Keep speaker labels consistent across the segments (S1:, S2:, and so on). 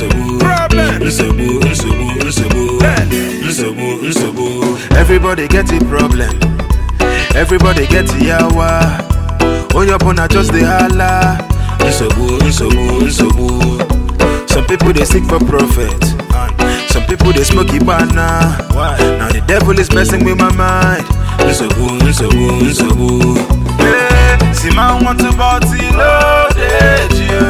S1: nsogbu nsogbu nsogbu nsogbu nsogbu nsogbu everybody get a problem everybody get yawa onye ọbụla just dey hala nsogbu nsogbu nsogbu some people dey seek for profit some people dey smoke ibana now the devil is messing with my mind nsogbu nsogbu nsogbu. Hey, see man want to party loaded you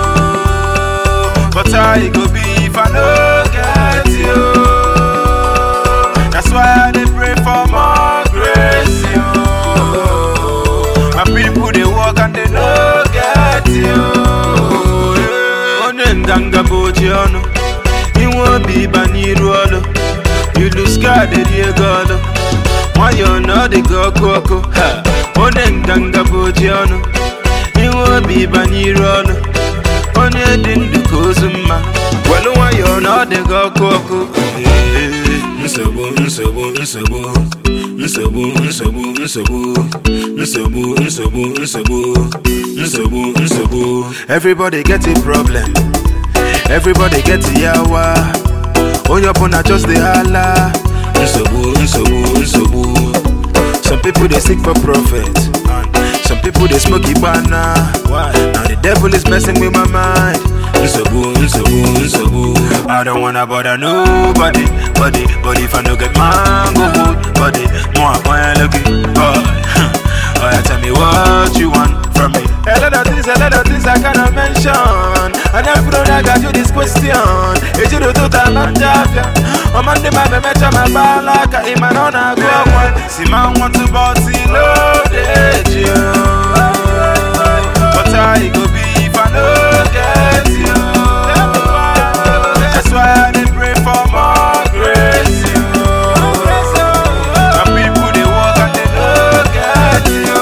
S1: but how e go be if I no get you that's why I dey pray for more grace you my people dey work and they no get you onye nganga bụ oji ọnụ inwe obi ịba n'iru ọlụ iluska dịrị ego ọlụ nwayọọ na ọ dị gị ọkụ ọkụ ha onye nganga bụ oji ọnụ inwe obi ịba n'iru ọlụ onye dị ndụ ka ozu mma welu nwayọọ na ọ dị gị ọkụ ọkụ Ee, nsogbu nsogbu nsogbu nsogbu nsogbu nsogbu nsogbu nsogbu nsogbu nsogbu nsogbu everybody get a problem everybody get yawa onye ọbụla just dey hala nsogbu nsogbu nsogbu some people dey seek for profit some people dey smoke ibana now the devil is messing with my mind nsogbu nsogbu nsogbu i don't wanna bother nobody body but if i no get mango wood body mo akpanya loki boy oh yeah tell me what you want from me a lot of things a lot of things i cannot mention and every day i got you this question ejiro tó ta lọ ń jáfíà ọmọ ndé máa bẹ mẹta máa bá aláka ìmọ̀ náà náà gbọ́ ọ̀pọ̀ sì máa ń wọ́n tún bọ́ sí lóde jù but how e go be if i no get you that's why i dey pray for more grace you my people dey work and they no get you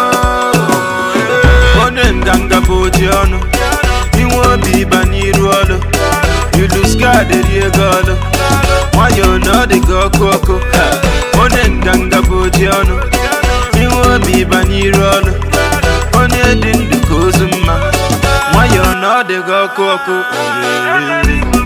S1: onye nganga bụ oji ọnụ inwe obi ịba n'iru ọlụ iluska dịrị ego ọlụ nwayọọ na ọ dị gị ọkụ ọkụ ha onye nganga bụ oji ọnụ inwe obi ịba n'iru ọlụ onye dị ndụ ka ozu mma nwayọọ na ọ dị gị ọkụ ọkụ Ee.